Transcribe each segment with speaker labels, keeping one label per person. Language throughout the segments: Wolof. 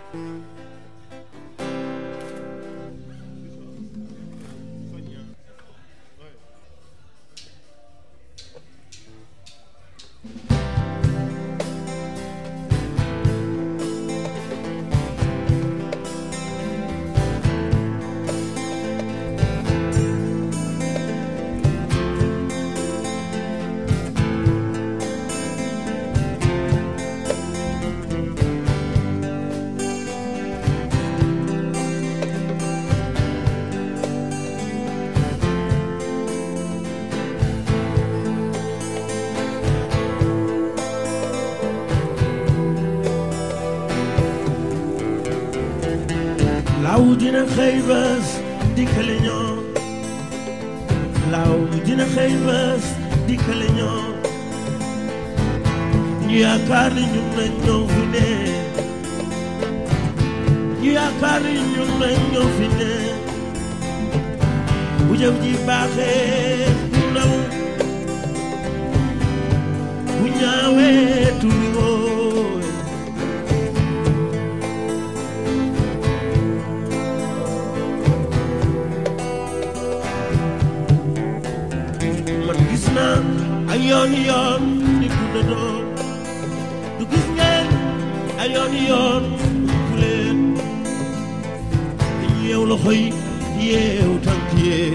Speaker 1: law dina xëy bés dikkale ñoo law dina xëy bés dikkale ñoo ñu yaakaar ni ñun nañ ñoo fi ne ñu yaakaar ni ñun nañ ñoo fi ne bu jëf ji baaxee du naw bu ñaawee tuuti woo man gis naa ay yoon yoon nit ku ne doon du gis ngeen ay yoon yoon ku leen dañu yeew loxo yi yeew tànk yee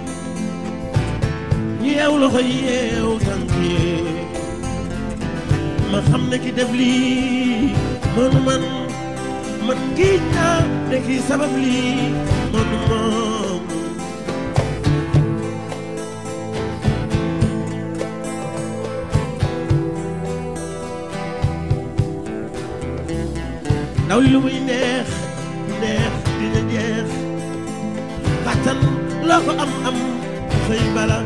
Speaker 1: ñu yeew loxo yi yeew tànk yee ma xam ne ki def lii mënu man man kii naa ne kii sabab lii mënu moom ndaw li lu muy neex neex dina jeex kàttan loo ko am am xëy bala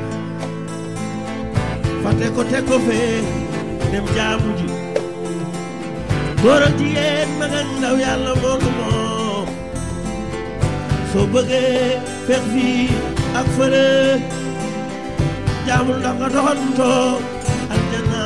Speaker 1: fàtte ko teg ko fee dem jaamu ji góor ak jigéen mag ak ndaw yàlla moo ko moom soo bëggee feex fii ak fële jaamul ndax nga doxantoo aljana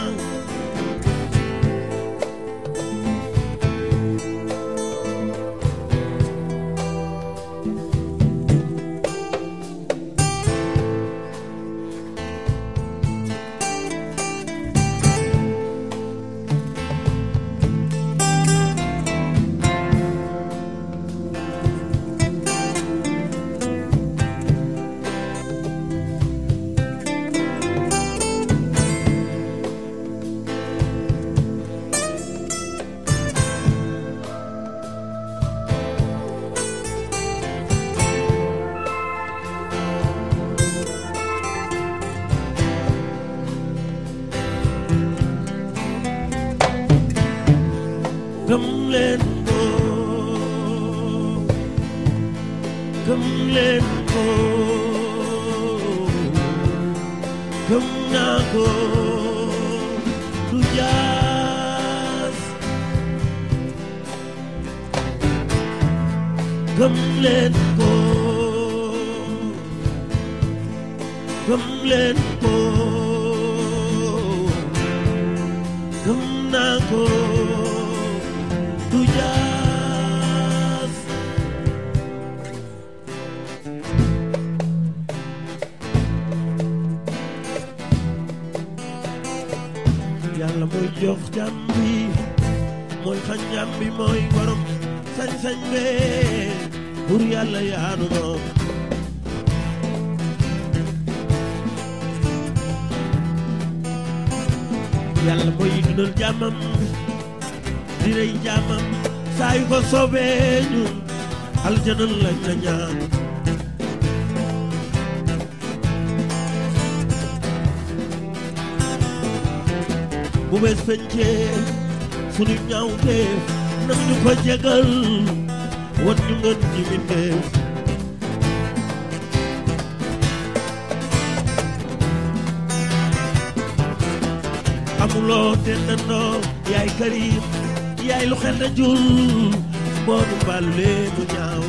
Speaker 1: gëm leen ko gëm leen ko gëm naa ko du jaas gëm leen ko gëm leen ko gëm naa ko du jaas yàlla mooy jox jàmm bi mooy xañ jàmm bi mooy borom sañ-sañ bee pour yàlla yaanu moom yàlla mooy dundal jàmmam di rey jàmmam saa yu ko soobee ñun aljana lañ la ñaan bu bees fencee sunu ñaawteef nag ñu ko jégal wan ñu ngën ji mindeef amuloo dendandoo yaay karim yaay lu xel na jul boonu mbaalu lee mu ñaaw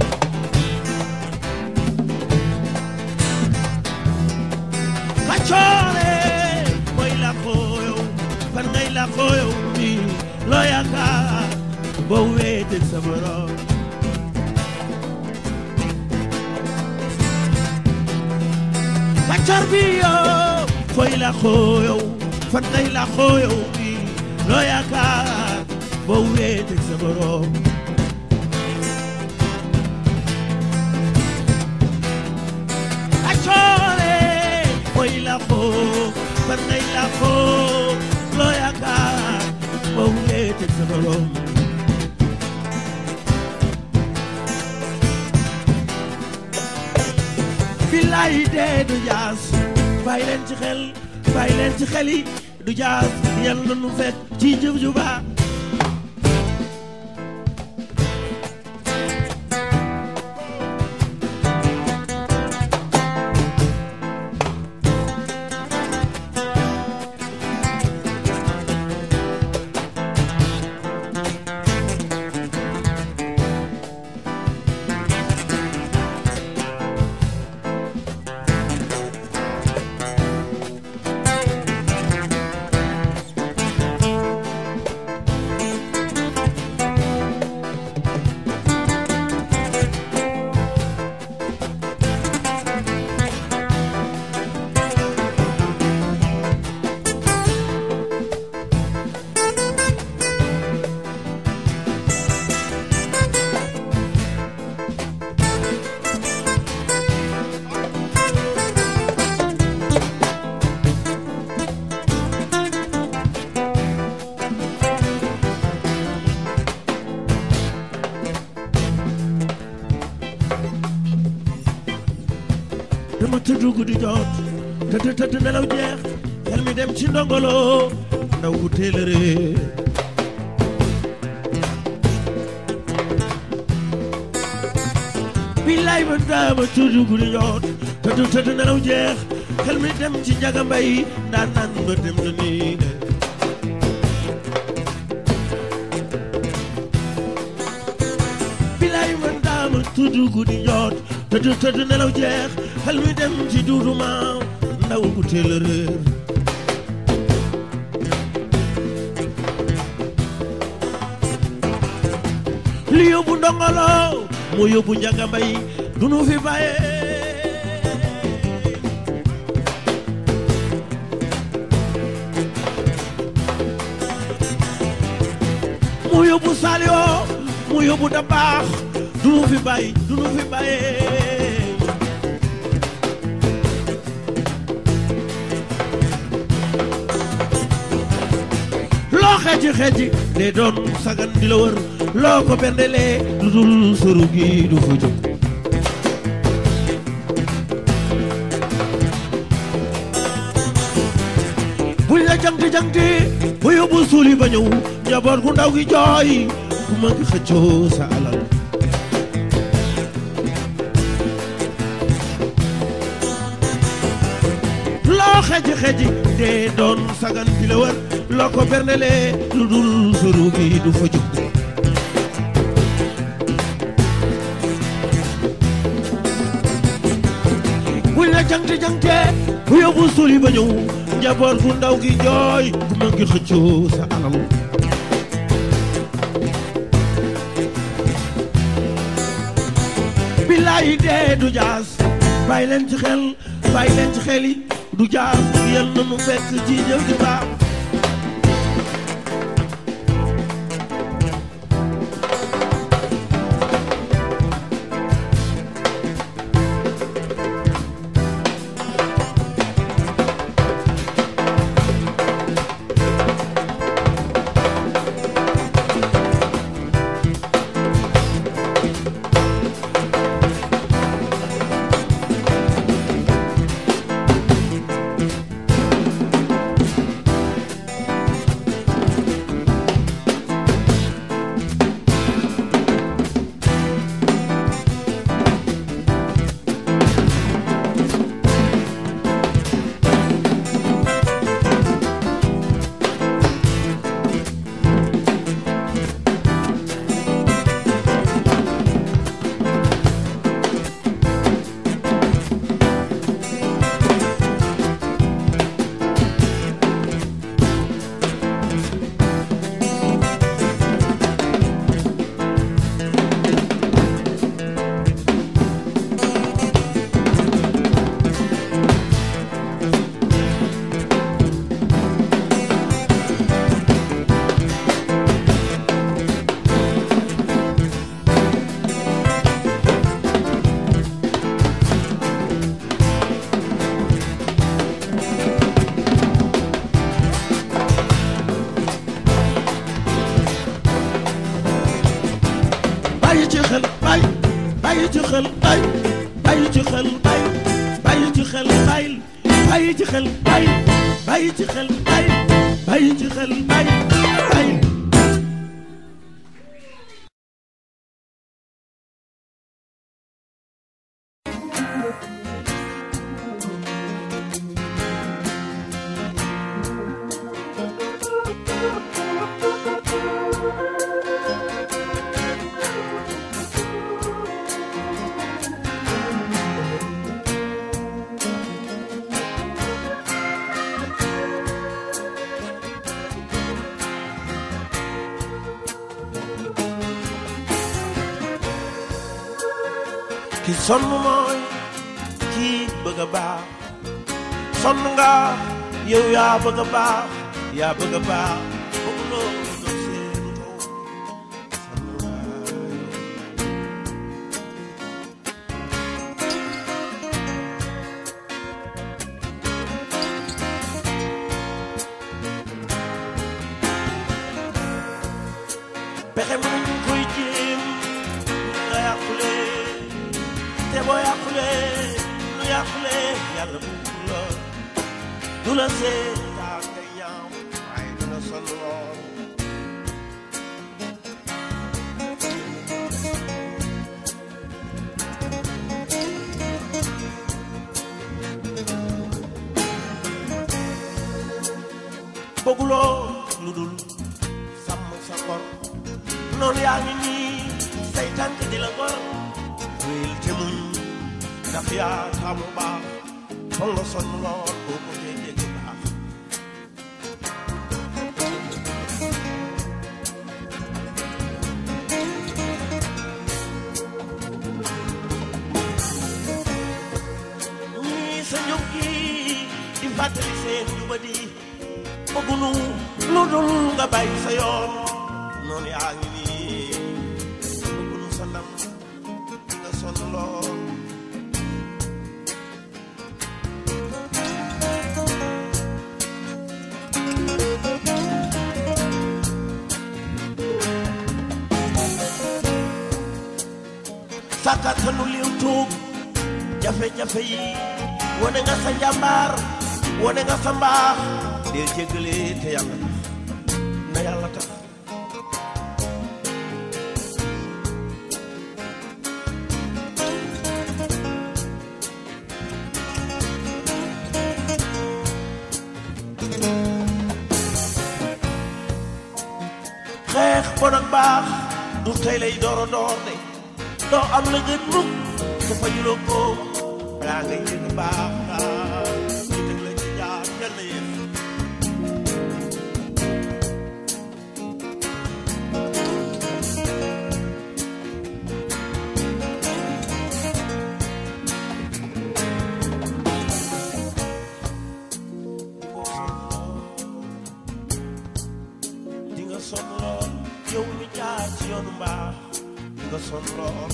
Speaker 1: kaccoore mooy la xooyow fan ngay la xooyow mi loo yaakaar boo weet wéeteeg sa borom kàccoor bi yow fooy la xoo yow fan ngay la xoo yow bi loo yaakaar boo wéeteeg sa borom kàccoore fooy la xoo fan ngay la xoo loo yaakaar boo wéeteeg sa borom billaay dee du jaas bàyyi leen ci xel bàyyi leen ci xel yi du jaas yàlla nu fekk ci jëf ju baax dama tëdd guddi jot tëdd tëdd nelaw jeex xel mi dem ci ndongolo ndaw ku teel a réer billaay ba dama tëdd guddi jot tëdd tëdd nelaw jeex xel mi dem ci njaga mbay daan naan ba dem na nii billaay ba dama tëdd guddi jot tëdd tëdd nelaw jeex xel mi dem ci duudu maaw ndaw ku teel a réer li yóbbu ndongolo moo yóbbu njaga mbay du nu fi bàyyee moo yóbbu salio moo yóbbu da baax du nu fi bàyyi du nu fi bàyyee loo xeeji xeeji de doon sagan di la wër loo ko bendelee lu dul suru gi du fa jóg buñ la jangti jangti bu yóbbu suuli ba ñëw njaboot gu ndaw gi jooy ku ma ngi xëccoo sa alal loo xeeji xeeji de doon sagan di la wër loo ko bernelee lu dul suru gi du fa jóg buñ la jangte jangte bu yóbbu suuli ba ñëw njaboot gu ndaw gi jooy ku ma ngi xëccoo sa alal billaay dee du jaas bàyyi leen ci xel bàyyi leen ci xel yi du jaas yal na nu fekk ci jëf di baax xel bay bàyyi ci xel bay bàyyi ci xel bay bàyyi ci xel bay bàyyi ci xel bay bàyyi ci xel bay bàyyi ci xel bay bay ki sonn mooy kii bëgg a baax sonn nga yow yaa bëgg a baax yaa bëgg a baax bëgg loolu doon seen kaw sonn nga pexe mënuñ koy jéem nga yàqule te boo yàqule lu yàqule yàlla bu la du la seetaan nga ñaaw waaye dina sonn lool bëgguloo lu dul sàmm sa ngor noonu yaa ngi nii say tànk di la ngor wéyal te muñ ndax yaa taamu baax foog nga sonn lool boo ko dee dégg baax ñii sa njub gi di fàttali seen jubadi bëggunu lu dul nga bàyyi sa yoon noonu yaa ngi nii bëggunu sa ndam nga sonn lool sàkkatanu liw tuub jafe-jafe yi wane nga sa njàmbaar wane nga sa mbaax deel jéggale te yàlla tax na yàlla tax xeex bon ak baax du tey lay door a door de doo am la gën mukk su fa yuloo ko balaa ngay yëg baax ah ñu teg la ci jaar yal na yéex di nga sonn lool yow mi jaar ci yoonu mbaax di nga sonn lool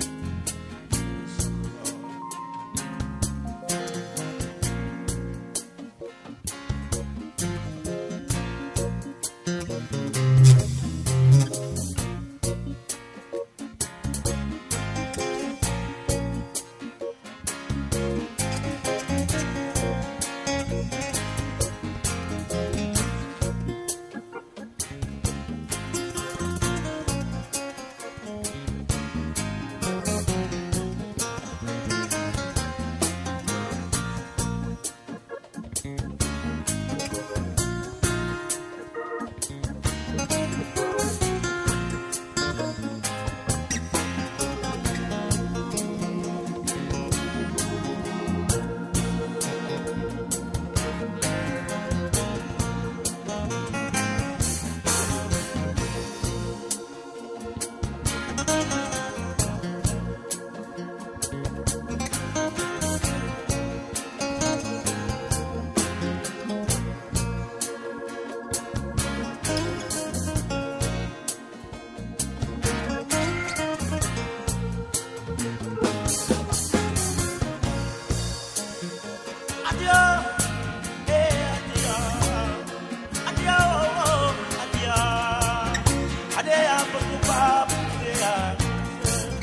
Speaker 1: Adieu, eh, adieu, adieu, oh, adieu, adieu, bëgg baab, adieu.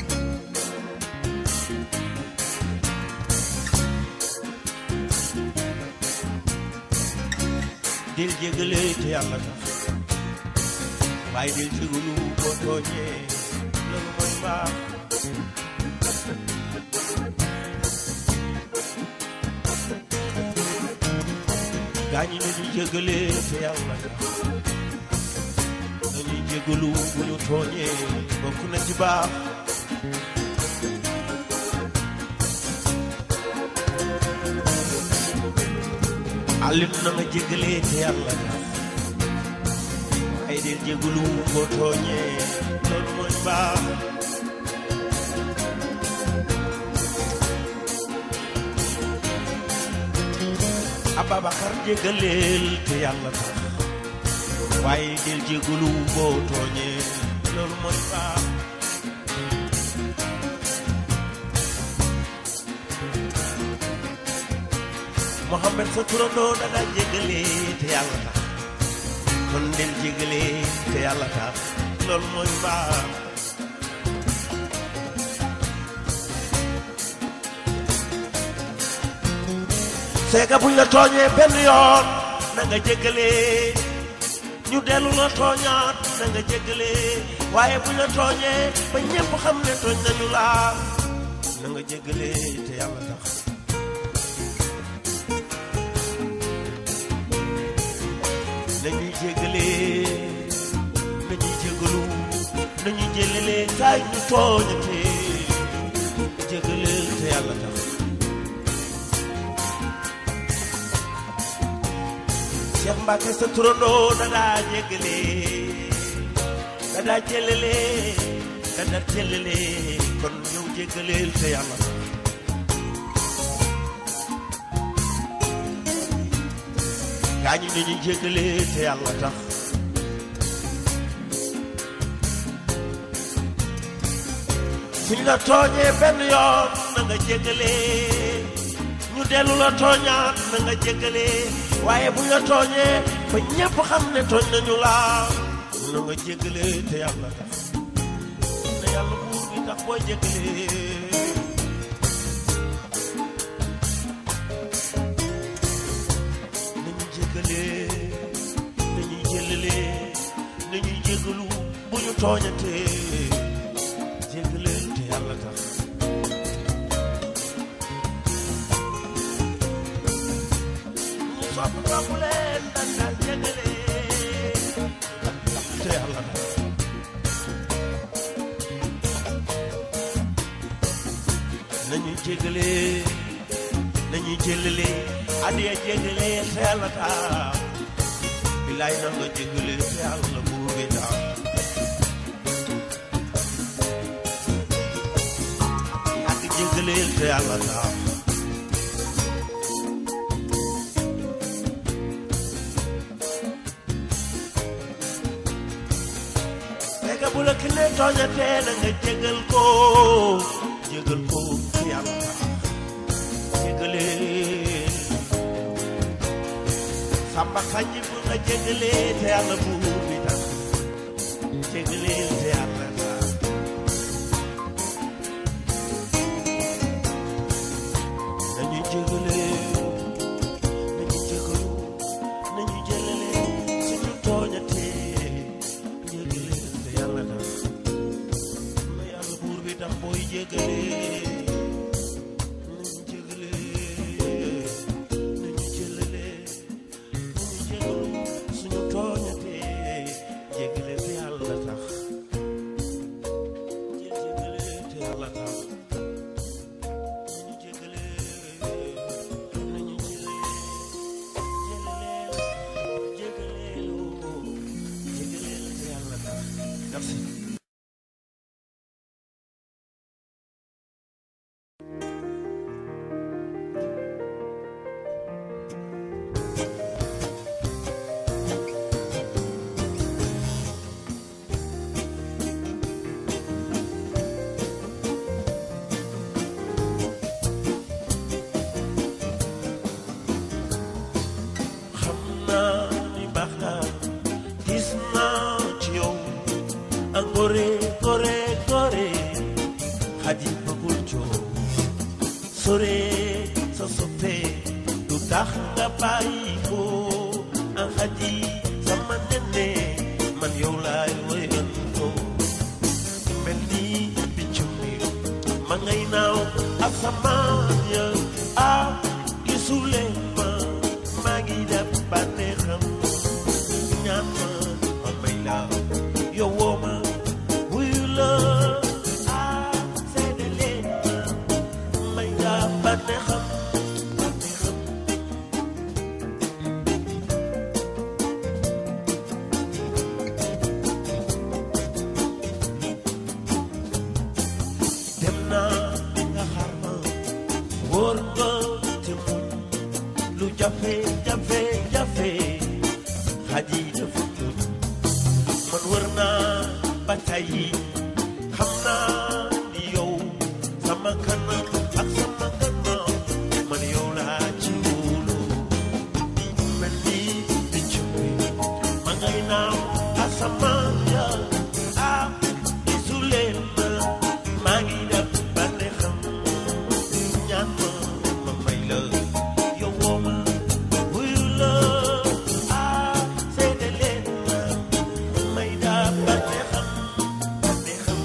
Speaker 1: jégale te yàlla tax waaye del jégalu boo tooñee loolu mooy baax gaañi nañu jégale te yàlla tax nañuy jégalu bu ñu tooñee bokk na ci baax àllit na nga jégale te yàlla tax ay del jégalu boo tooñee loolu mooy baax Ababacar jégaleel te yàlla tax waaye del jégalu boo tooñee loolu mooy baax Mohamed sa turandoo da daa jégale te yàlla tax kon del jégale te yàlla tax loolu mooy baax seega buñ la tooñee benn yoon na nga jégale ñu dellu la tooñaat na nga jégale waaye buñ la tooñee ba ñépp xam ne tooñ nañu la na nga jégale te yàlla tax nañuy jégale nañuy jégalu nañuy jëlale kaay ñu tooñate jégale te yàlla tax Cheikh Mbacke sa turandoo da daa jégale da daa jëlale da daa jëlale kon ñëw jégaleel te yàlla tax gaañu nañu jégale te yàlla tax suñ la tooñee benn yoon na nga jégale ñu dellu la tooñaat na nga jégale waaye buñ la tooñee ba ñépp xam ne tooñ nañu la na nga jégale te yàlla tax ne yàlla buur bi tax booy jégale nañu jégale nañuy jëlale nañuy jégalu bu ñu tooñatee jégaleel te yàlla tax ñu sopp sopp leen dañ daan jégale te yàlla tax nañuy jégale nañuy jëlale adiya jégale te yàlla tax bilaay na nga jégale te yàlla buur bi tax ak jégale te yàlla tax fekk bu la ki ne tooñatee na nga jégal ko jégal ko te yàlla tax jégale samba xaji bu nga jégale te yàlla buur bi tax jégale te yàlla tax nañu jégale nañu jégalu nañu jëlale suñu tooñatee jégale te yàlla tax na yàlla buur bi tax booy jégale nañu jégale nañu jëlale nañu jégalu suñu tooñatee jégale te yàlla tax jégale te yàlla tax nañu jégale nañu jëlale jëlaleel jégaleeloo jégaleel te yàlla tax merci xam naa ni baax nga gis naa ci yow ak gore gore gore xaji bëggul coow sore sa soppe du tax nga bàyyi ko ak xaji ma ngay naaw asamaan ya ah gisuleen ma maa ngi def bànneexam ñaan ma ma may la yow woo ma wuyu la ah seede leen ma may la bànneexam bànneexam dem naa nga xaar ma wóor nga te muñ lu jafe jafe jafe xaji dafa muñ man wër naa ba tàyyi xam naa ni yow sama kanam ak sama gannaaw man yow laa ci wóolu mel ni picc bi ma ngay naaw asamaan ya ah gisuleen ma maa ngi def bànneexam ñaan ma ma may la yow woo ma wuyu la ah seede leen ma may daa bànneexam bànneexam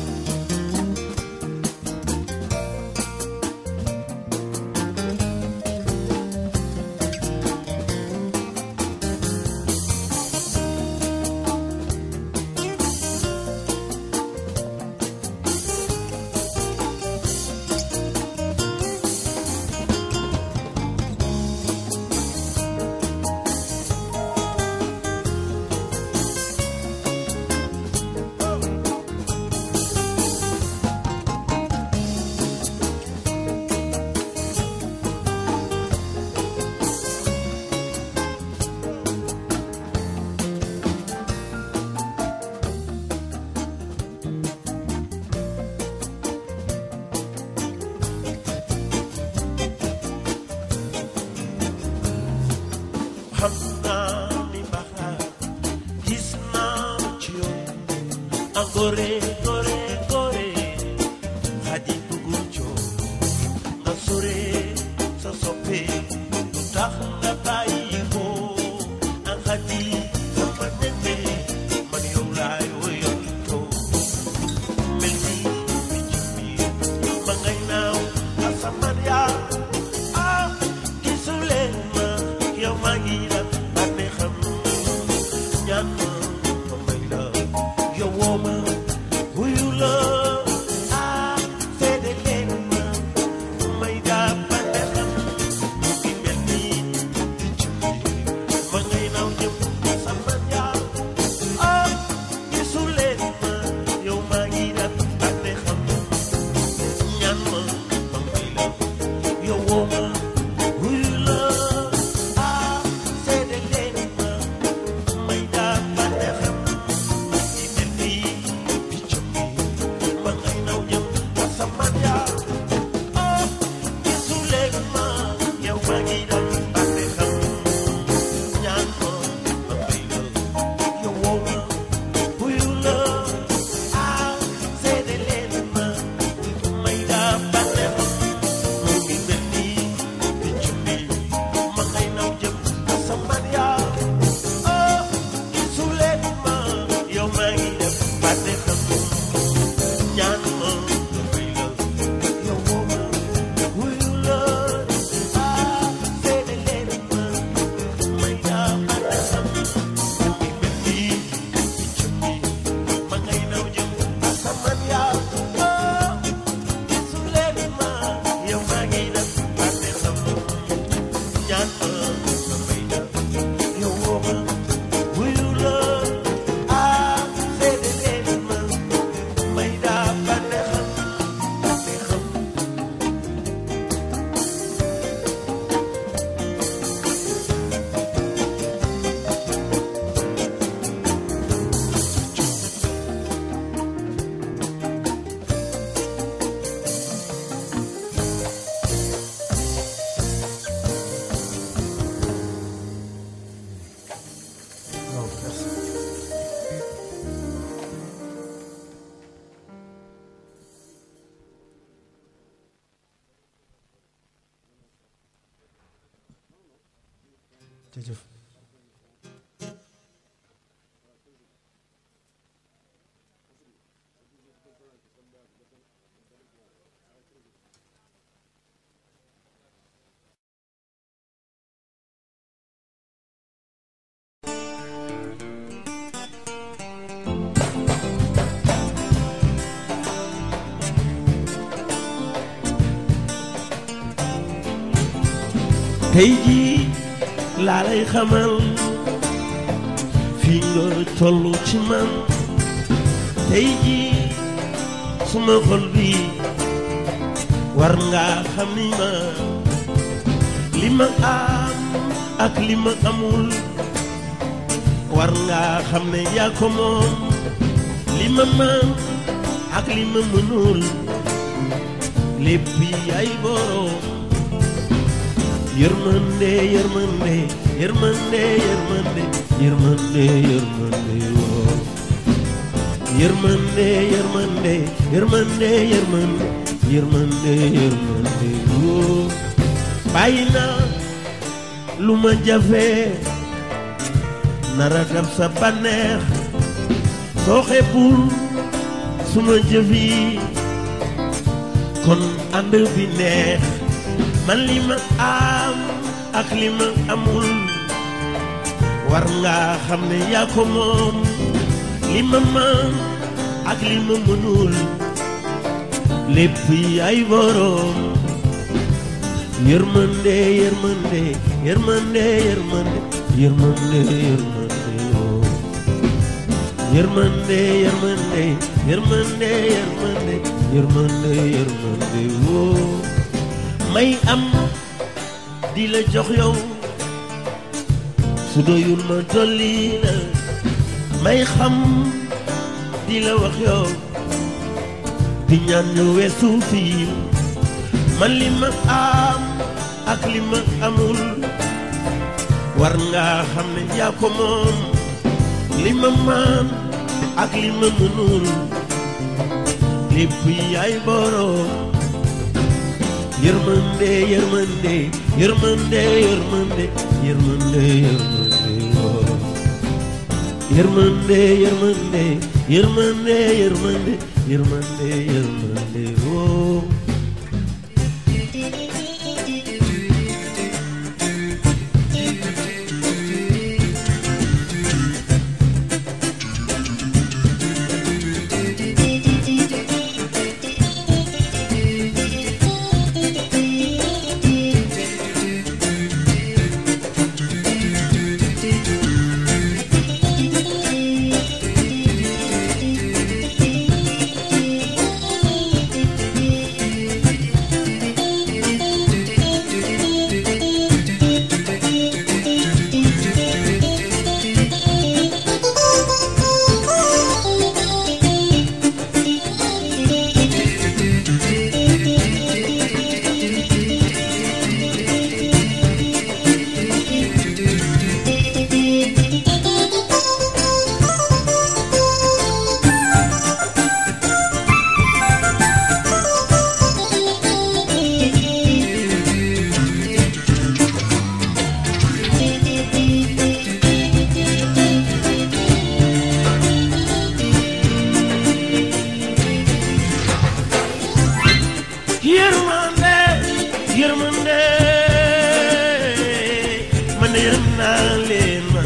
Speaker 1: xam naa ni baaxaar gis naa ci yow a gore gore gore xaji bugul coow nga sore sa soppe lu tax nga bàyyi ko a xaji sama nene man yow laay woyal too mel ni picc mi ma ngay naaw asamaan yaa ah gisuleen ma yow maa ngi def bànneexam ñaan ma ma may la yow woo ma wuyu la ah seede leen ma may daa bànneexam mu ngi mel ni picc mi ma ngay naaw jëm asamaan yaa ah gisuleen ma yow maa ngi def bànneexam ñaan ma ma may la yow woo ma wuyu la ah seede leen ma may daa bànneexam di mel ni picc mi ma ngay naw jëm asamaan yaa ah gisuleen ma yow maa ngi def bànneexam ñaan ma ma may la yow woo ma wuyu la ah seede leen ma may daa bànneexam mu ngi mel ni picc mi ma ngay naw jëm asamaan yaa ah gisuleen ma yow maa ngi def bànneexam ñaan ma nga may la yow woo ma wuyu la ah seede leen ma may daa bànneexam mu ngi mel ni picc mi ma ngay naw jëm asamaan yaa ah gisuleen ma yow maa ngi def bànneexam ñaan ma nga may la yow woo ma wuyu la ah seede leen ma may daa bànneexam bànneexam
Speaker 2: Non, merci. jërëjëf
Speaker 1: tey jii laa lay xamal fii nga tollu ci man tey jii suma xol bi war nga xam ni ma li ma am ak li ma amul war nga xam ne yaa ko moom li ma man ak li ma mënul lépp yaay boroom yërmande yërmande yërmande yërmande yërmande yërmande woo yërmande yërmande yërmande yërmande yërmande yërmande woo bàyyi naa lu ma jafe nara dab sa bànneex soo xeebul suma jëf yi kon ànd bi neex man li ma am ak li ma amul war nga xam ne yaa ko moom li ma man ak li ma mënul lépp yaay boroom yërmande yërmande yërmande yërmande yërmande yërmande oh yërmande yërmande yërmande yërmande yërmande yërmande oh may am di la jox yow su doyul ma dolli la may xam di la wax yow di ñaan ñu weesu fii man li ma am ak li ma amul war nga xam ne yaa ko moom li ma man ak li ma mënul lépp yaay boroom yërmande yërmande yërmande yërmande yërmande yërmande woo yërmande yërmande yërmande yërmande yërmande yërmande woo yërmande yërmande man yërëm naa leen man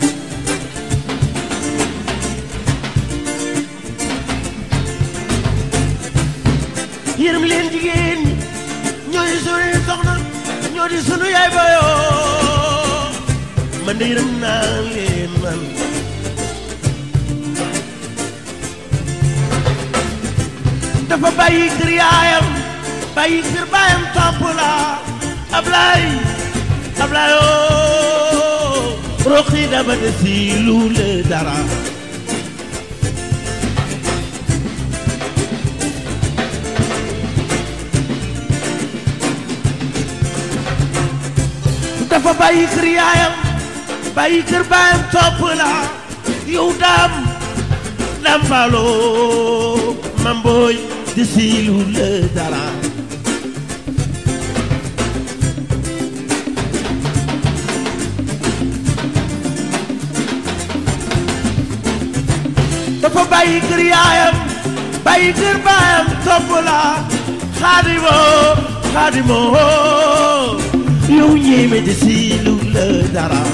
Speaker 1: yërëm leen jigéen ñi ñoo di sunuy soxna ñoo di sunu yaay bayoo man de yërëm naa leen man dafa bàyyi kër yaayam bàyyi kër baayam topp la Ablaay Ablaay oo roqi daba de si lu le dara dafa bàyyi kër yaayam bàyyi kër baayam topp la yow daam daam baaloo mambooy de si lu le dara dafa bàyyi kër yaayam bàyyi kër baayam topp la xaadimoo xaadimoo yow ñéeme de si lu la dara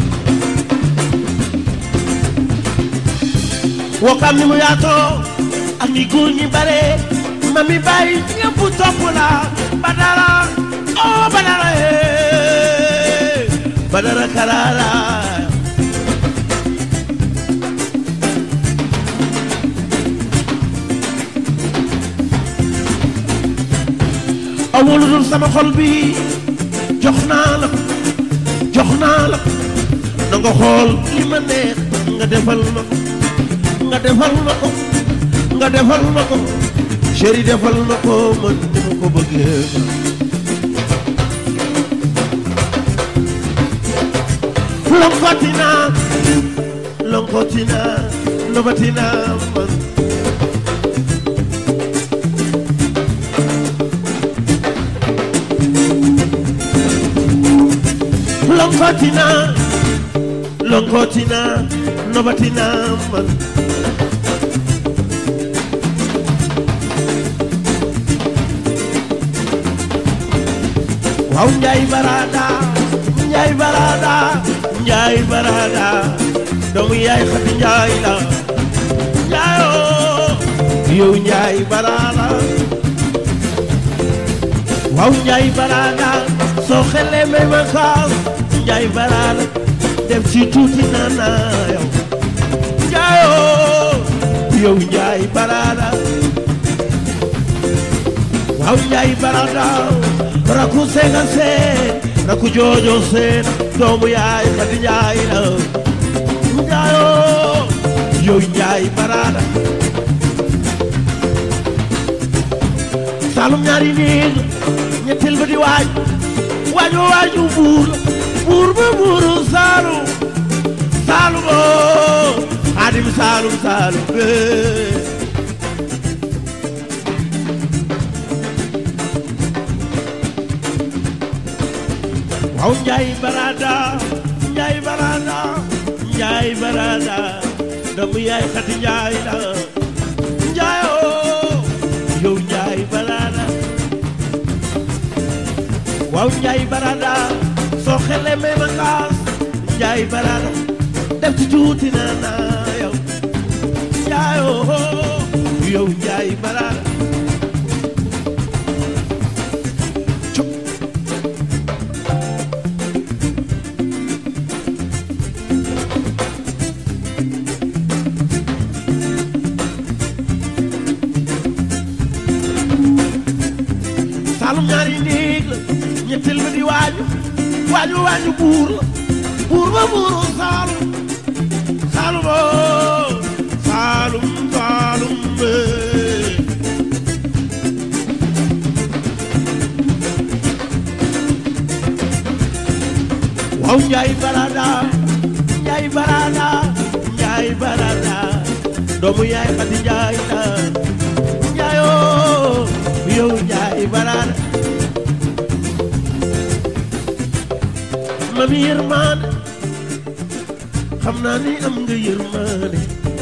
Speaker 1: wokam ni mu yaatoo ak ni góor ñi bare mami bàyyi ñëpp topp la badara oh badara eh badara karara awul dul sama xol bi jox naa la ko jox naa la ko na nga xool li ma neex nga defal ma ko nga defal ma ko nga defal ma ko chéri defal ma ko man ni ma ko bëggee lonkotina lonkotina nobatina man lonkotina lonkotina nobatina man waaw njaay barada njaay barada njaay barada doomu yaay xati njaay la njaayoo yow njaay barada waaw njaay barada soo xelee may ma kaas njaay barada def ci tuuti nana yow njaayoo yow njaay barada waaw njaay barada raku sega seen raku joojo seen doomu yaay xadi njaay la njaayoo yow njaay barada salum ñaari néeg ñetteel ba di waaj waaju waaju buur buur ba buuru saalum saalum oo xaadim saalum saalum bee waaw njaay barada njaay barada njaay barada doomu yaay xati njaay la njaay oo yow njaay barada waaw njaay barada soo xele may ma kaas njaay barada def ci tuuti na na yow njaay oo yow njaay barada saalum ñaari néeg la ñetteel ba di waaju waaju waaju buur la buur ba buuru saalum saalum oo saalum saalum bee waaw njaay barada njaay barada njaay barada doomu yaay xadi njaay la njaayoo yow njaay barada mami yërmaane xam naa ni am nga yërmaane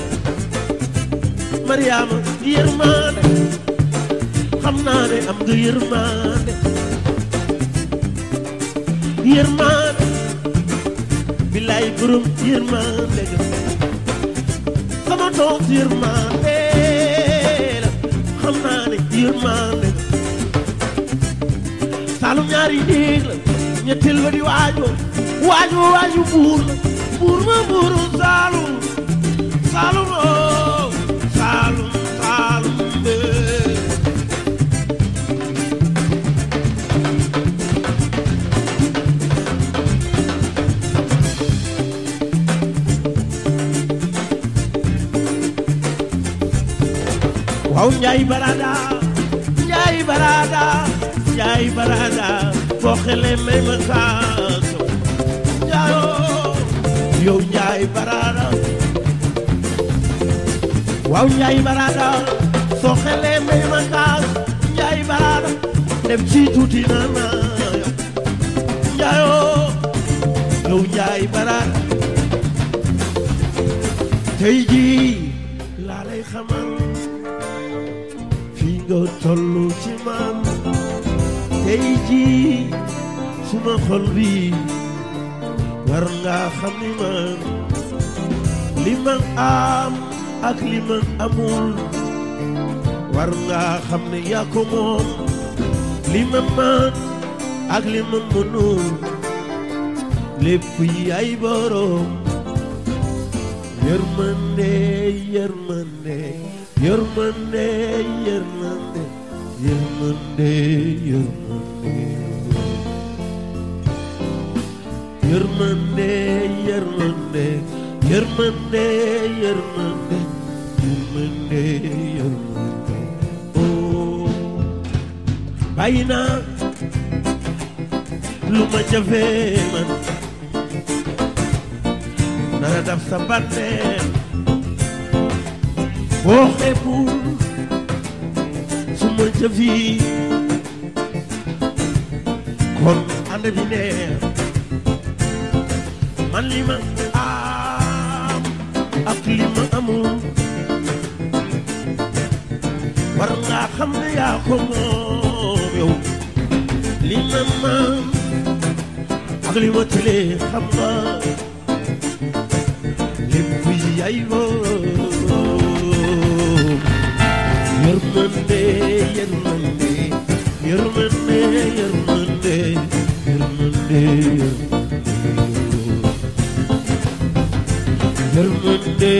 Speaker 1: mariama yërmaane xam naa ne am nga yërmaane yërmaane billaay borom yërmaane ga sama doom yërmaane la xam naa ne yërmaane saalum ñaari néeg la ñetteel ba di waajo waajo waajo buur la buur ma buuru saalum saalum oo saalum saalum bee waaw njaay barada njaay barada njaay barada foo xele may ma kaaso njaayoo yow njaay barada waaw njaay barada soo xele may ma kaaso njaay barada dem ci tuuti na na yow njaayoo yow njaay barada tey jii laa lay xamal fii nga tollu ci man tey jii suma xol bi war nga xam ni man li man am ak li man amul war nga xam ne yaa ko moom li ma man ak li ma mënul lépp yi ay borom yërmande yërmande yërmande yërmande yërmande yërmande yërmande yërmande yërmande yërmande yërmande yërmande oh bàyyi naa lu ma jafe man nara daf sa bànneel boo xeebul su ma jëfi kon ànd bi neex man li ma am ak li ma amul war nga xam ne yaa ko moom yow li ma man ak li ma tële xam nga lépp yaay moom yërmande yërmande yërmande yërmande yërmande yërmande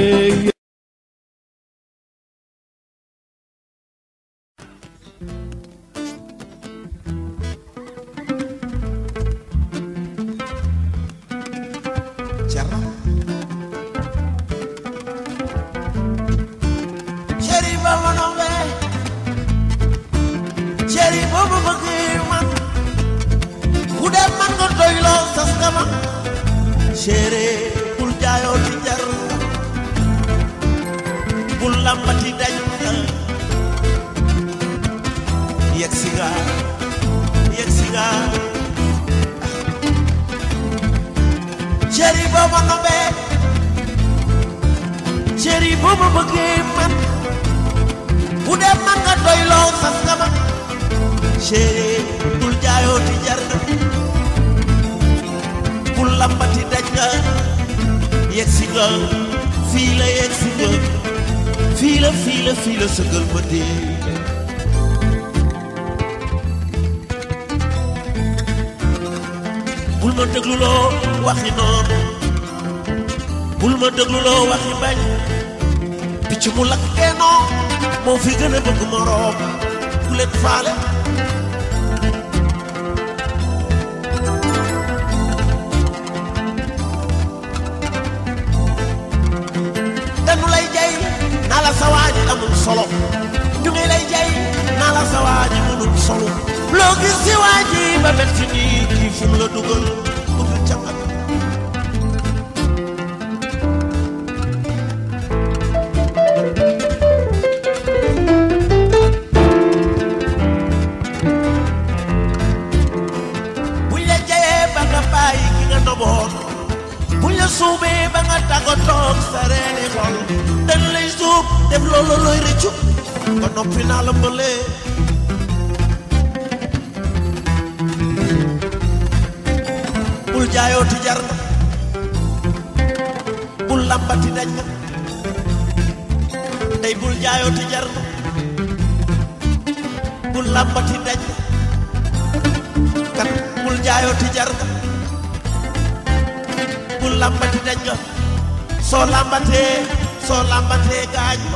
Speaker 3: Cerno ceri ba ma nombe ceri boobu bëgg man ku dem man nga doyloo sas nga ma cere bul jaayoo ci jar bul lambati dañ nga yegg si nga yegg si nga ceri boo ma nobee ceri boo ma bëggee man bu dee man nga doyloo sas nga ma ceri bul jaayoo ti jar nga bul lambati daj nga yegg si nga fii la yegg si nga fii la fii la fii la sëgal ma dee bul ma dégluloo waxi noonu bul ma dégluloo waxi bañ picc mu lakk keenoo moo fi gën a bëgg moroom bu leen faale dañu lay jay naa la sa waaji amul solo ñu ngi lay jay naa la sa waaji mënul solo loo gis si waaji ba mel ci nii kii fu mu la dugal bëgg camat buñ la jayee ba nga bàyyi ki nga noboon buñ la suubee ba nga tàggatoog sa reeni xol dañ lay suub def loolu looy rëccu ba noppi naa la mbëlee bul jaayooti jar na bul lambati daj na tey bul jaayooti jar na bul lambati daj na kat bul jaayooti jar na bul lambati daj nga soo lambatee soo lambatee gaañ ma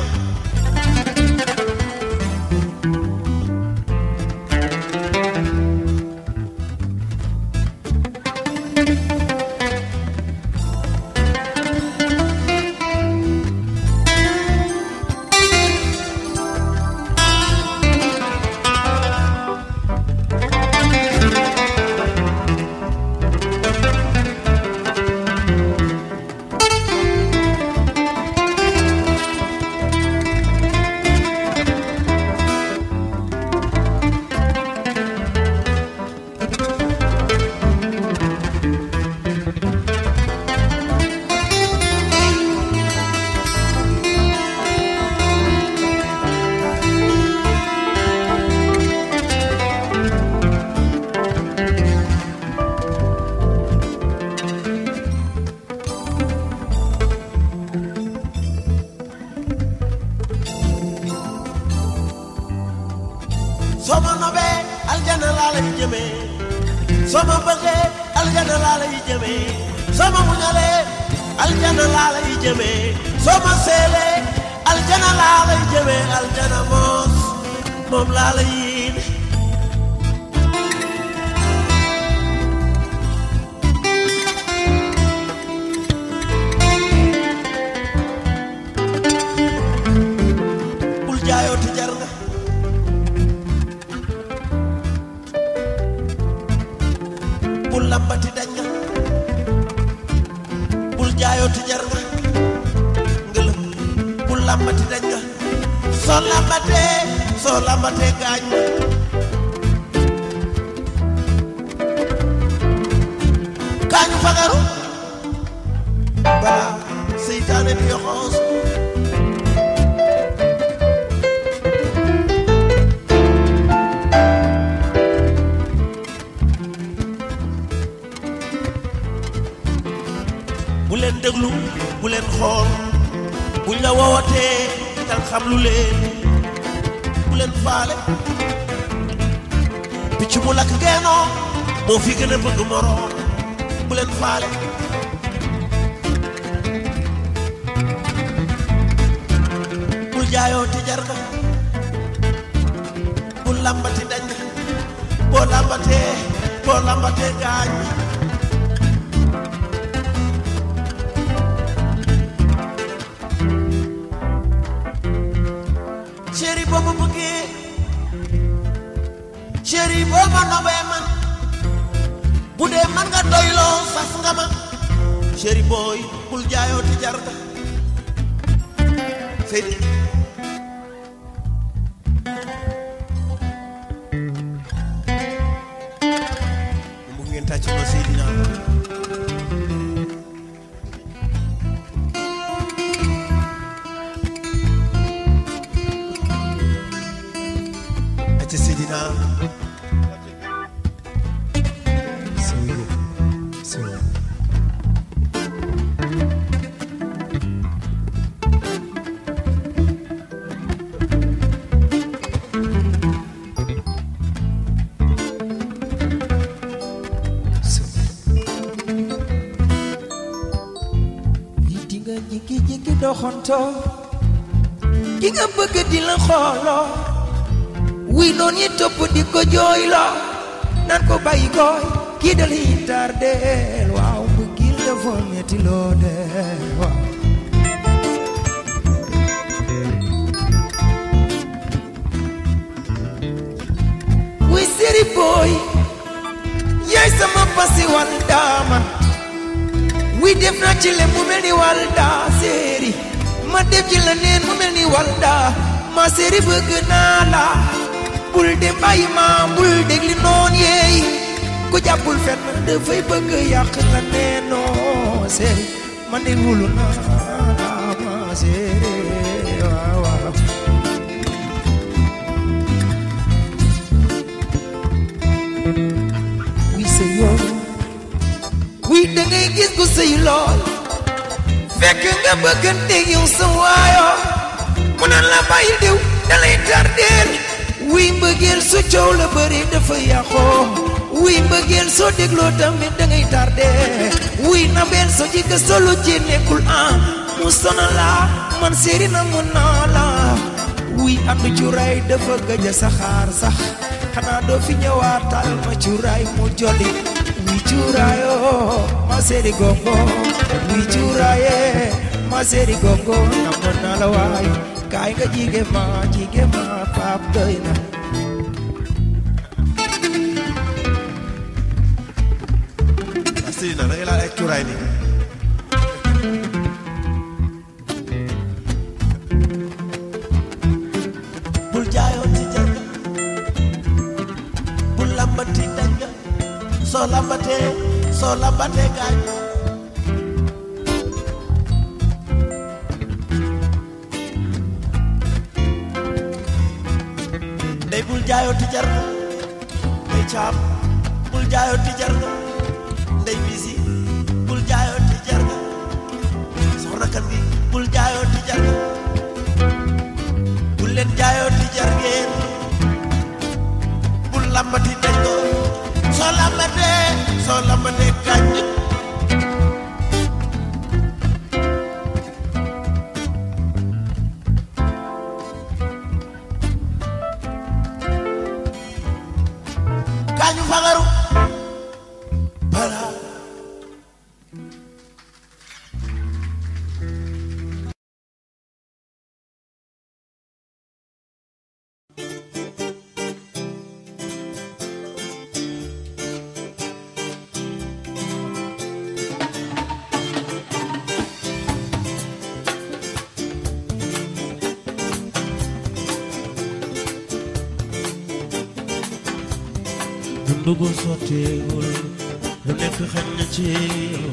Speaker 3: jëmee soo ma bëggee aljana laa lay jëmee soo ma muñalee aljana laa lay jëmee soo ma seelee aljana laa lay jëmee aljana moos moom laa lay yéene bul jaayoo te jar nga bul lambati dañ nga bul jaayoo te jar nga ngëlëm bul lambati dañ nga soo lambatee soo lambatee gaañ nga gaañu fagaru balaa seytaane di yoxoos bu leen déglu bu leen xool buñ la woowatee dal xam lu leen bu leen faale picc mu lakk geenoo moo fi gën a bëgg moroom bu leen faale bul jaayoo te jar nga bul lambati dañ nga boo lambatee boo lambatee gaañ chéri boo ma bëggee chéri boo ma nobee man bu dee man nga doyloo sas nga ma chéri booy bul jaayoo te jar nga Seydi mu ngeen tàcc ma Seydina acca Seydina
Speaker 2: Sëñ sëñ
Speaker 4: yi di nga jikki-jikki doxanto ki nga bëgg di la xooloo wuy noon yi topp di ko jooyloo nan ko bàyyi gooy kii dal yi tardeel waaw bëggil dafa metti loo dee waaw wuy séri booy yaay sama pasi wal daaman wi def naa ci le mu mel ni walda séeri ma def ci la neen mu mel ni walda ma séeri bëgg naa la bul dem bàyyi ma bul dégli noon yeey ku jàppul fenn dafay bëgg yàq la neenoo séeri man de wulu naa la ma séeri waaw waaw wi sa yoon wi da ngay gis ku sëy lool fekk nga bëggante yow sa waayo mu naan la bàyyi diw da lay tardeel wi mbëggeel su coow la bëri dafa yàqoo wi mbëggeel soo dégloo tamit da ngay tardé wi nabeel soo jikko solo ci nekkul ah mu sonal la man séeri na mu naa la wi andu cuuraay dafa gëj a saxaar sax xanaa doo fi ñëwaatal ma cuuraay mu jolli wi cuuraayo ma séeri gongo wi cuuraaye ma séeri gongo namoon naa la waay kaay nga jige ma jige ma paap doy na
Speaker 3: Seydina da ngay laal ay cuuraay nii bul jaayoo ci jar nga bul lambati dañ nga soo lambatee soo lambatee gaañ ndey bul jaayoo ti jar nga ndey caam bul jaayoo ti jar nga ndey bisi bul jaayoo ti jar nga soxna kan gi bul jaayoo ti jar nga bul leen jaayoo ti jar ngeen bul lambati dañ ko
Speaker 1: dundu gu sotteegul lu nekk xañ na ci yow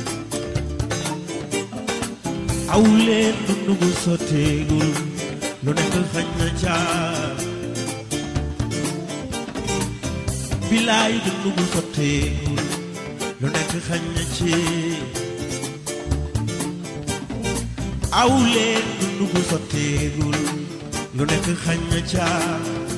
Speaker 1: aw leen dundu gu sotteegul lu nekk xañ na caa bilaay dundu gu sotteegul lu nekk xañ na ci aw leen dundu gu sotteegul lu nekk xañ na caa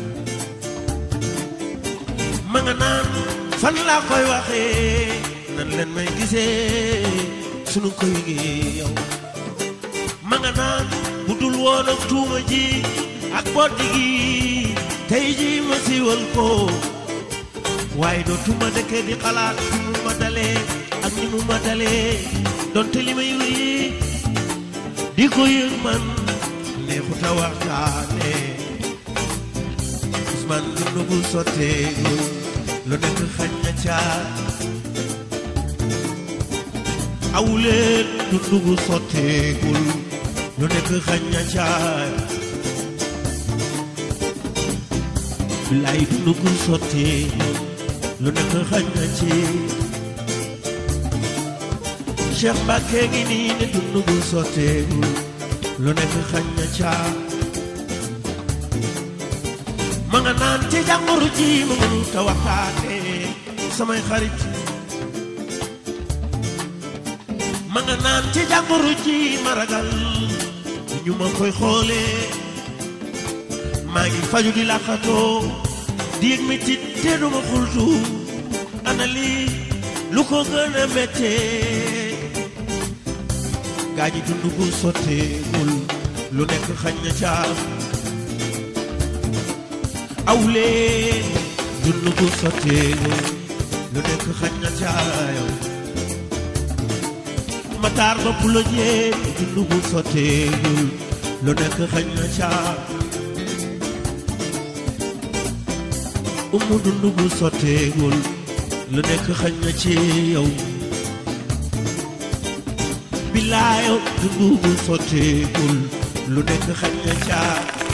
Speaker 1: ma nga naan fan laa koy waxee nan leen may gisee sunu koy yëgee yow ma nga naan bu dul woon ak tuuma ji ak boddi gi tey ji ma siiwal ko waaye dootuma dëkke di xalaat fi mu ma dalee ak ni mu ma dalee donte li may wéyi di ko yëg man neexuta waxtaane Ousmane dundu gu sotteegu lu nekk xañ na caa awleen dundu gu sotteegul lu nekk xañ na caa bilaay dundu gu sotteegul lu nekk xañ na ci Cheikh Mbacke ngi nii ne dundu gu sotteegul lu nekk xañ na caa ma nga naan ci jàngoro ji ma mënul ta waxtaane samay xarit ma nga naan ci jàngoro ji ma ragal ñu ma koy xoolee maa ngi faju di làqatoo di yëg metit te duma xultu ana lii lu ko gën a méttee gaa ñi dund gu sotteegul lu nekk xañ na caam awleen dund gu sotteegul lu nekk xañ na caayaw mataar bopp la jéem dund gu sotteegul lu nekk xañ na caa umu dund gu sotteegul lu nekk xañ na ci yow bilaayo dund gu sotteegul lu nekk xañ na caa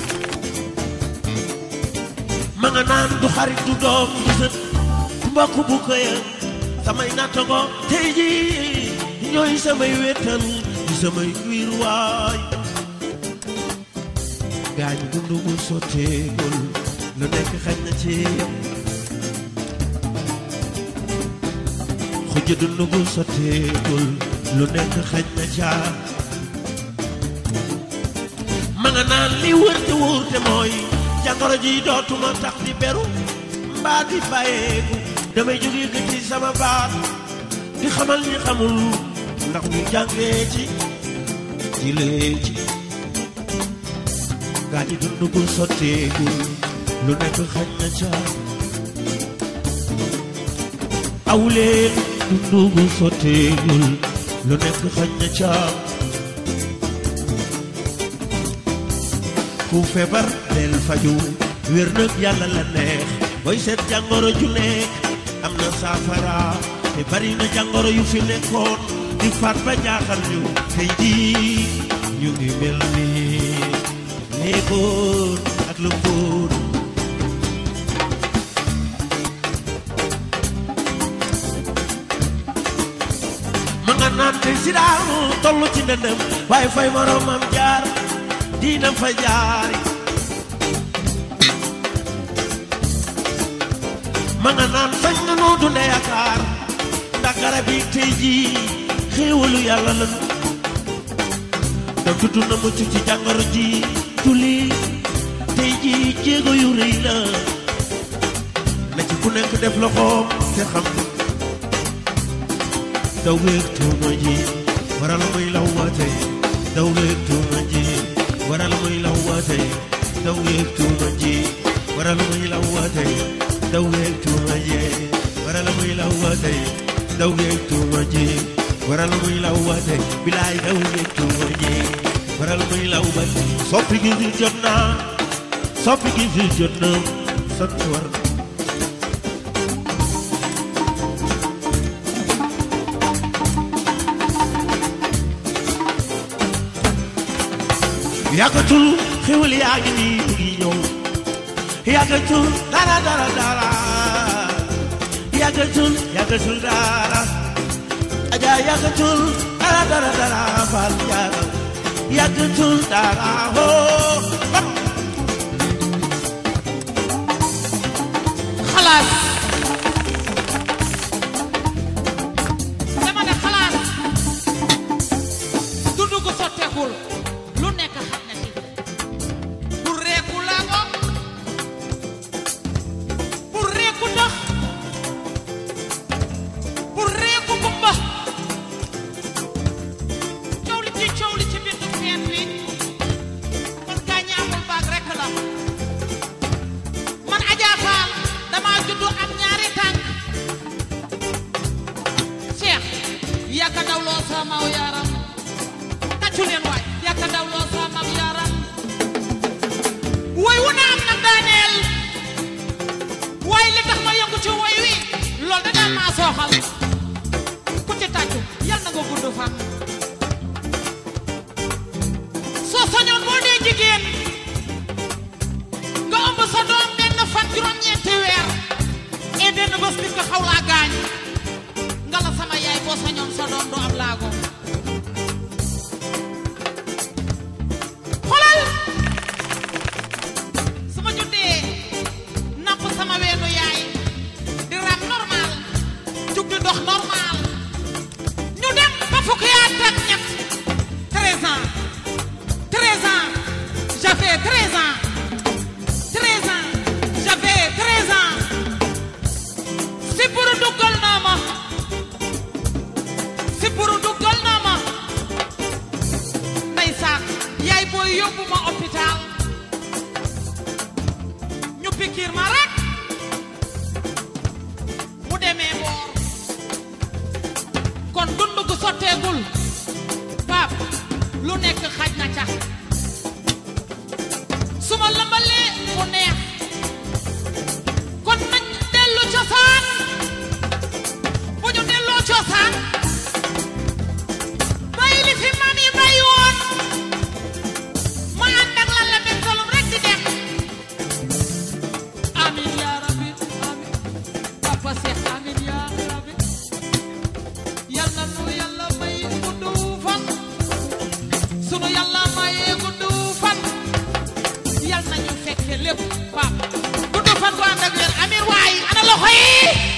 Speaker 1: ma nga naan du xarit du doom du sët du mbokk bu këya samay nattango tey ji ñooy samay wéttal di samay wiir waay gaañ dund gu sotteegul lu nekk xañ na ci yow xuj dund gu sotteegul lu nekk xañ na caa ma nga naan li wër te wóor te mooy jàngoro ji dootuma tax di beru mbaa di bàyyeeku damay jóge ko ci sama baat di xamal ñi xamul ndax ñu jàngee ci jilee ci gaa ñi dund gu sotteegul lu nekk xañ na ca awleen dund gu sotteegul lu nekk xañ na ca ku feebar del faju wér nag yàlla la neex booy seet jàngoro ju nekk am na saafara te bari na jàngoro yu fi nekkoon di faat ba jaaxal ñu tey jii ñu ngi mel ni léegoon ak lu mbóor ma nga naan te si daamu toll ci ndëndëm waaye fay moromam jaar diina fa jaari ma nga naan fañ na noo dunde yaakaar ndax garab yi tey jii xéewalu yàlla lanu da tudd na mucc ci jàngoro ji tuli tey jii jéego yu rëy la na ci ku nekk def loxoom te xam daw weeg tuuma ji waral muy law waate daw weeg tuuma ji waral muy law waate daw weeg tuuma ji waral muy law waate daw weeg tuuma ji waral muy law waate daw weeg tuuma ji waral muy law waate bilaay daw weeg tuuma ji waral muy law waate soppi gi fi jot na soppi gi fi jot na sant war na yàggatul xewal yaa ngi nii mu ngi ñëw yàggatul dara dara dara yàggatul yàggatul dara aja yàggatul dara dara dara fal jaara yàggatul dara hoo
Speaker 5: xalaas dama ne xalaas dund gu sotteekul lu nekk xam na ci pour reeku laa ko pour reeku ndox pour reeku gumba coow li ci coow li ci bindu feen wi kon gaa ñaamul baag rekk la man Adja Fall dama juddu am ñaari tànk Cheikh yàkka dawloo sa maw yaram tàccu leen waay yàkka dawloo sa maw yaram woy wu na am nag daaneel waaye li tax ma yëngu ci woy wi loolu da daan maa sooxal ku ci tàccu yal na nga gudd fan soo sañoon boo dee jigéen nga ëmb sa doom benn fan juróom-ñeenti weer et benn bés nit nga xaw laa gaañ nga la sama yaay boo sañoon sa doom du am laago xoolal su ma juddee napp sama weenu yaay di ram normal jug di dox normal ñu dem ba fukki at ak ñett 13 ans 13 ans j'avais 13 ans 13 ans j'avais 13 ans si pour duggal naa ma si pour duggal naa ma ndeysaan yaay booy yóbbu ma hôpital ñu pikiir ma rek mu demee boor kon dund gu sotteegul pap lu nekk xaj na ca su ma lëmbalee mu neex kon nañ dellu cosaan bu ñu delloo cosaan bàyyi li fi maam yi bàyyi woon ma ànd ak lan la bentalum rek di dem amin ya rabbi amin papa Seex amin ya rabbi yàlla nu yàlla may gudd fan sunu yàlla mayee gudd fan yal nañu fekke lépp pap gudd fan gu ànd ak wér amir waay ana loxo yi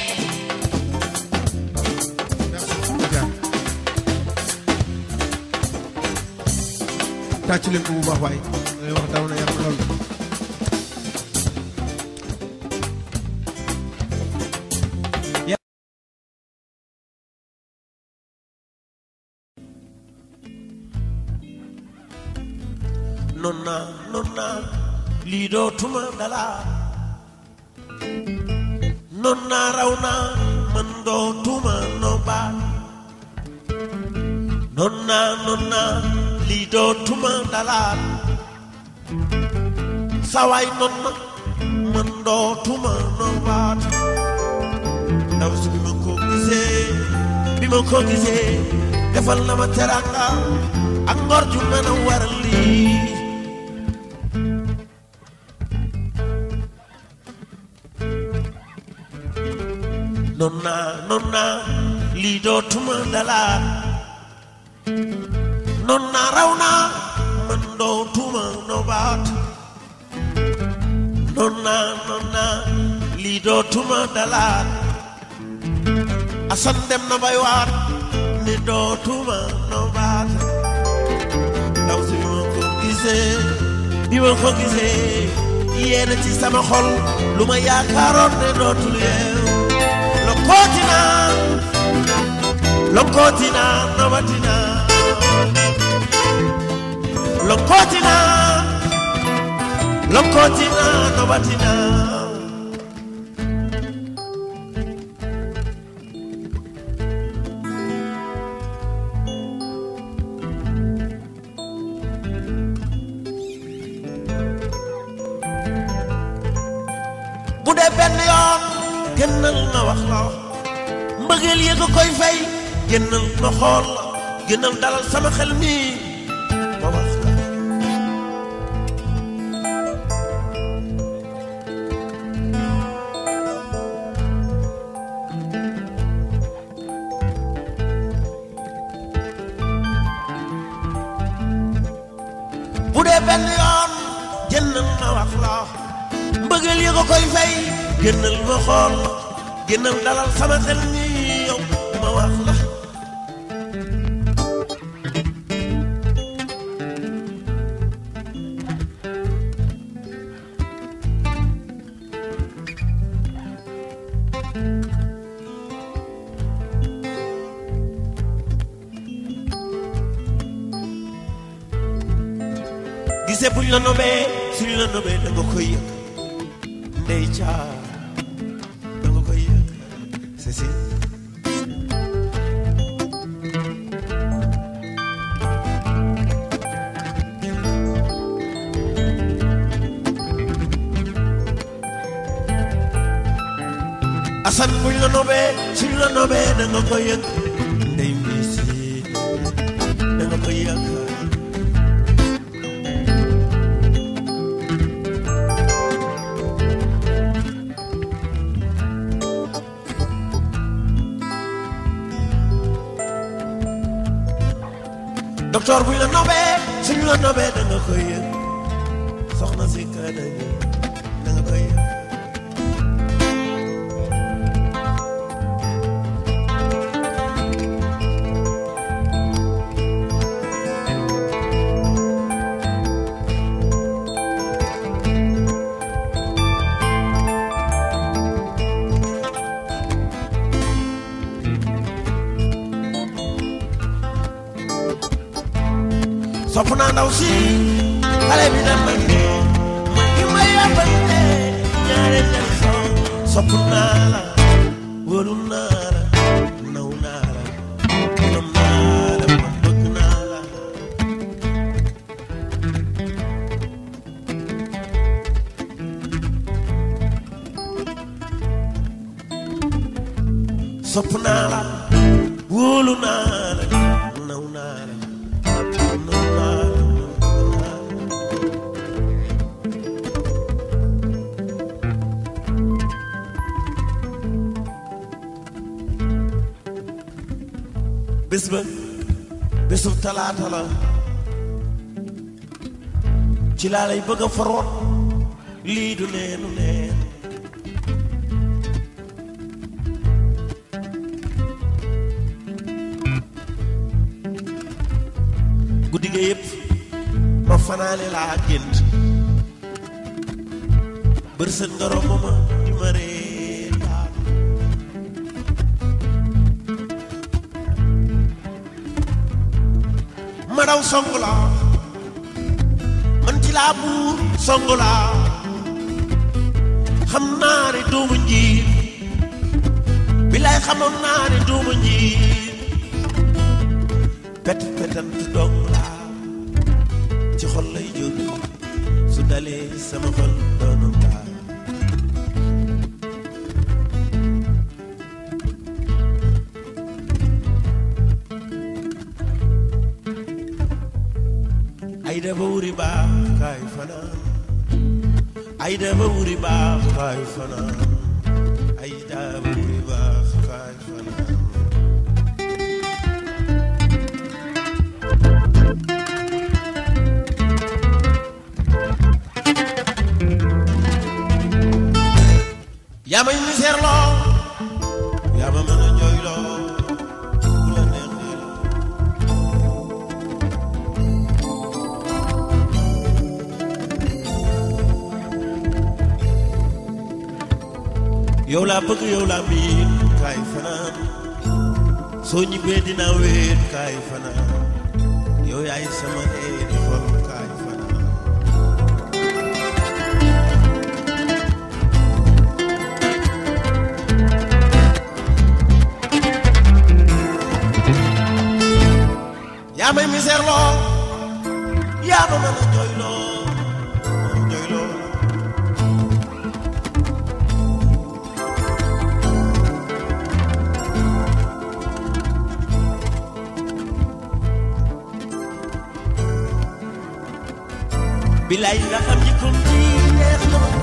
Speaker 2: tàcc leen ko bu baax waay ngay wax daw na yaram lool
Speaker 1: non naa non naa lii dootuma dala non naa raw naa man dootuma nobaat non naa non naa lii dootuma dalaat sawaay non na man dootuma nobaat ndaw si bi ma ko gisee bi ma ko gisee defal na ma teranga ak ngor ju mën a waral lii non naa non naa lii dootuma dalaat non naa raw naa man dootuma nobaat non naa non naa lii dootuma dalaat asan dem na bay waat ne dootuma nobaat ndaw si bi ma ko gisee bi ma ko gisee yéena ci sama xol lu ma yaakaaroon ne dootul yeew lokootina lokootina nobatina lokootina lokootina nobatina bu dee benn yoon gënal ma wax la mbëggeel yëg koy fay gënal ma xool la gënal dalal sama xel mi ma wax la
Speaker 3: benn yoon jëndal ma wax la mbëggeel yi ko koy fay génnal ma xool génnal dalal sama xel ni yow ma wax la gisee buñ la nobee suñ la nobee da nga koy yëg ndey caa da nga koy yëg c'est si asan buñ la nobee suñ la nobee da nga koy yëg ndey mbii si da nga koy yëg docteur buñ la nobee suñ la nobee da nga koy yëg soxna si kër da nga koy yëg sopp naa ndaw si xale bi na man de man ki ma yàbbante ñaare leen soo sopp naa la wóolu naa la naw naa la nam naa la man bëgg naa la sopp naa la wóolu naa la naw naa la naw naa la naw naa la bés ba bésu talaata la ci laa lay bëgg a foroot lii du neenu neen guddi ga yëpp ma fanaane laa gént bërsët nga romb ma di ma reetaan ma daw song la man ci laa buur song la xam naa ne doomu njiit bilaay xamoon naa ne doomu njiit pet petant dong la ci xol lay jóg su dalee sama xol doonu laa ay dafa wuri baax kaay fanaan ay dafa wuri baax kaay fanaan ay dafa wuri baax kaay fanaan yaa may misère loo yaa ma mën a jooy loo bu la neexee loo yow laa bëgg yow laa miin kaay fanaan soo ñibbee dinaa wéet kaay fanaan yow yaay sama eeni xol kaay fanaan yaa may misère loo yaa ma mën a jooy loo jooy loo bilaay nga xam ji kom ji neex na ma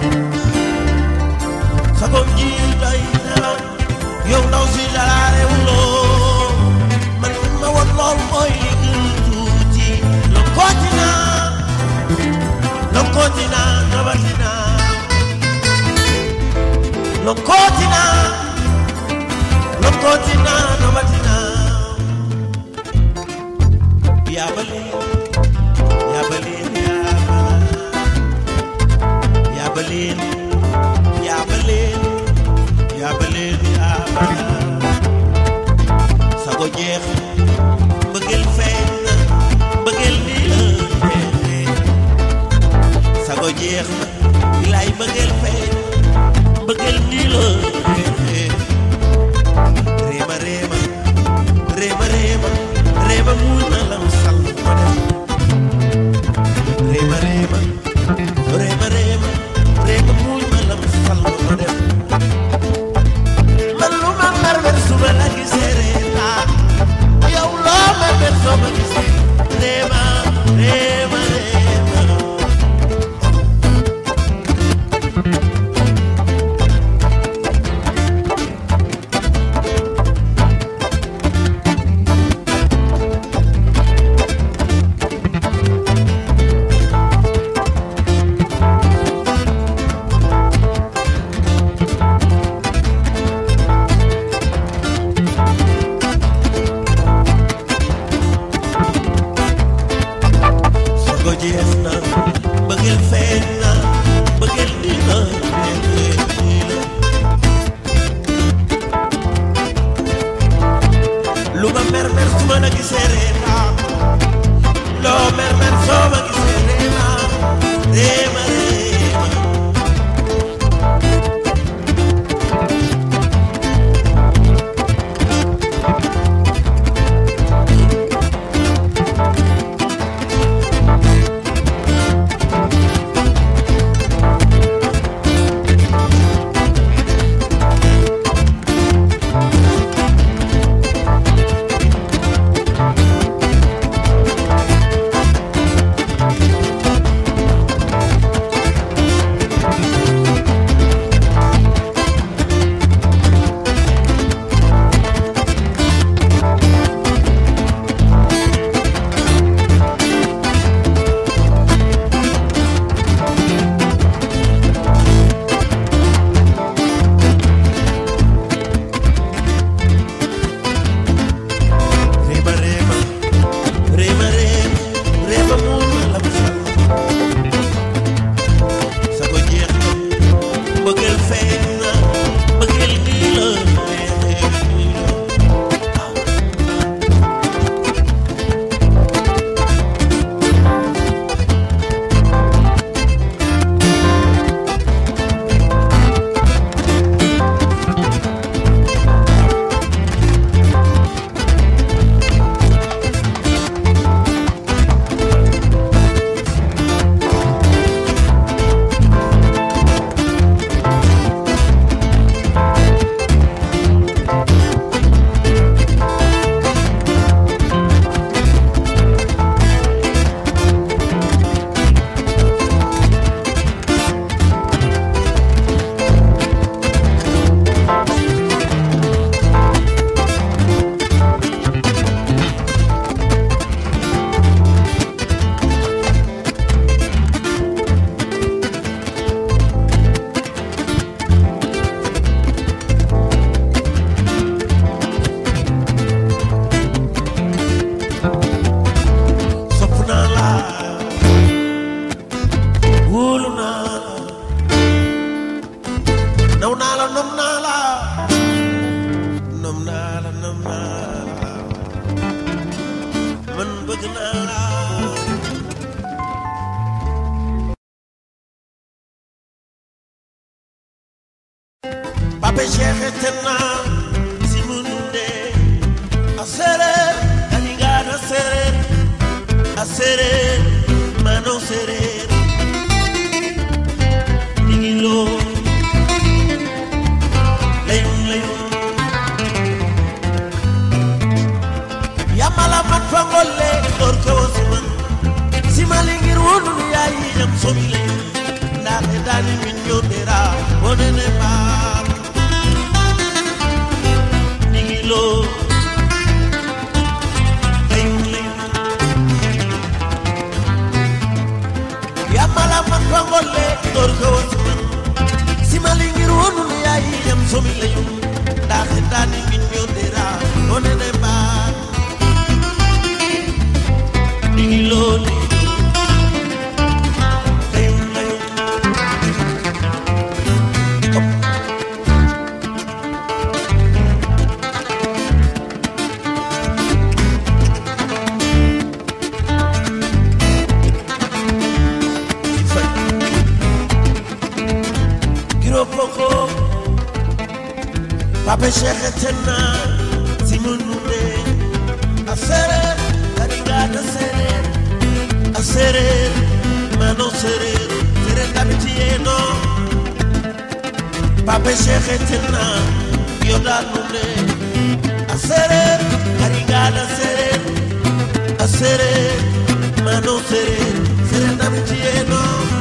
Speaker 3: sa kom ji doy na ma yow ndaw si dalaare wuloo man li ma woon lool mooy li gën tuuti lo kooti naa Lokotina, Lokotina, Nobatina. Yabale, Yabale, Yabale, Yabale, Yabale, Yabale. Sago jeex, bëggel feeñ na, bëggel nii la jeexee. Sago jeex na, bilaay bëggel feeñ bëggel nii la jeexee. Réema réema, réema réema, réema muul na lam sal ma dem. Réema réema, réema réema, réema muul na lam sal ma dem. Man lu ma mer mer su ma la gisee reetaan, yow loo ma mer soo ma gisee. Réema, réema, réema. Sago jeex na bëggeel feeñ na bëggeel nii la nii la lu ma mer mer su ma la gisee reetaan loo mer mer soo ma gisee reetaan reema reema Rema rema, rema rema, rema muul na lam sal. Sago jeex na, bëggeel feeñ na, bëggeel nii la nii la. sopp naa la wóolu naa la naw naa la nom naa la nom naa la nom naa la man bëgg naa la Pape Cheikh tena si munde a sereer kaningana sereer a sereer mano sereer digilo layun layun yamala man fangolle dor ko siman simalingir wonun yayi jam somi layun ndaxe dani min yondera wonene baal digilo layun layun yamala man fangolle dor ko siman mali ngir wonu ne yayi yam somi layu da xetani min ñodera onene ba digi loni layu layu Giro poco Pape Cheikh Tenna Simon Nunde A serer Karigada serer A serer Mano serer Serer Dabitieno Pape Cheikh Tenna Yoda Nunde A serer Karigada serer A serer Mano serer Serer Dabitieno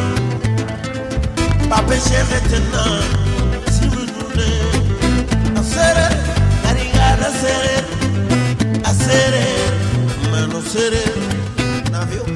Speaker 3: Pape Cheikh Tenna Simon Nunde A serer Karigada serer A serer Mano serer Navio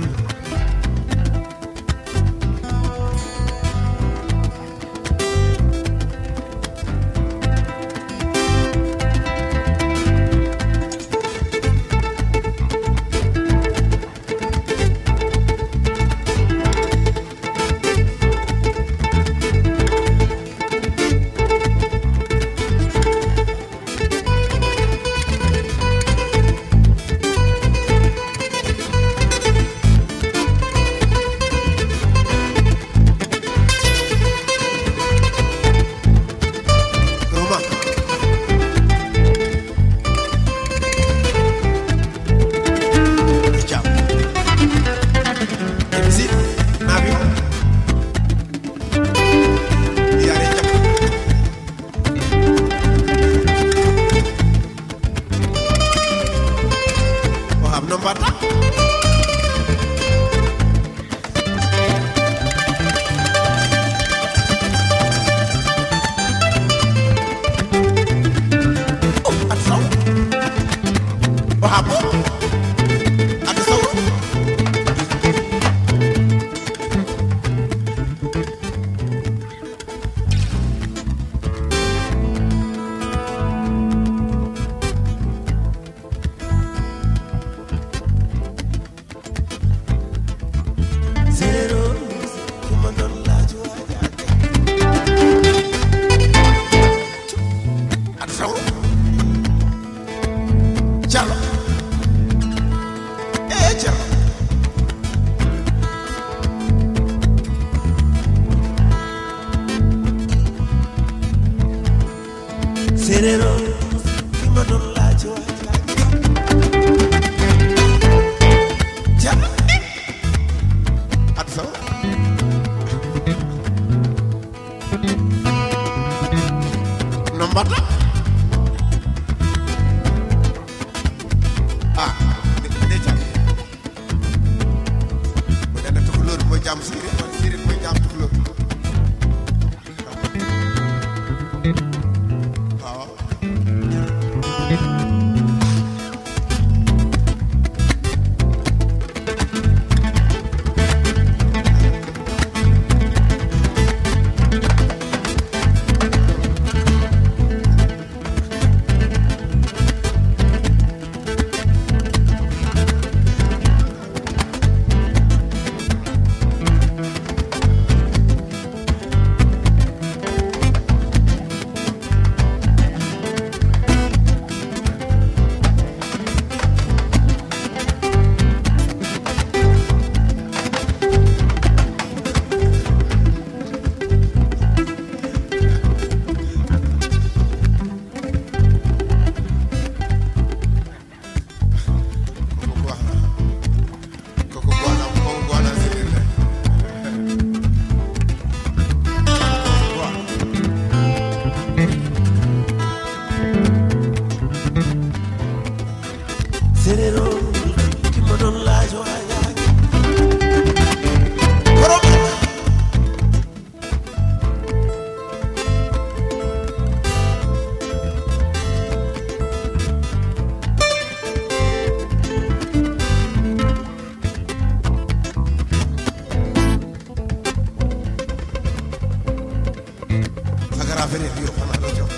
Speaker 2: ferir yo xana do jox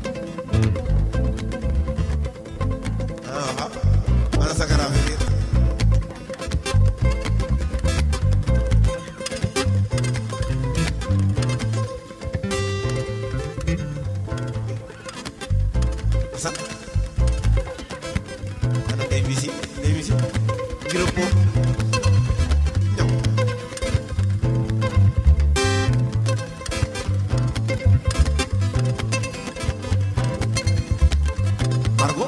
Speaker 2: ah ana sagara ferir Sa ana day bisi day bisi giro po ñam Margot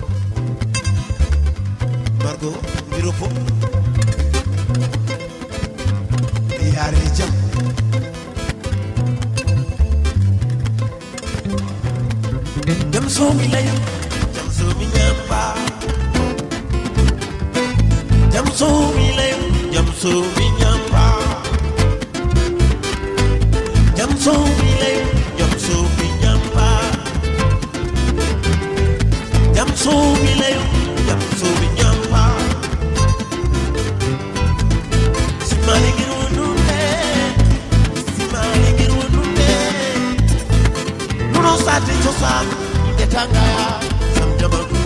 Speaker 2: Margot giro po yaare jam
Speaker 3: jam soomi layu jam soomi ñamba jam soomi layu jam soomi ñamba jam soomi layu jam soomi ñamba jam soomi layu jam soomi ñamba simali ngir wonunde simali ngir wonunde nuno sate cosaan inde tangaya sam jamanu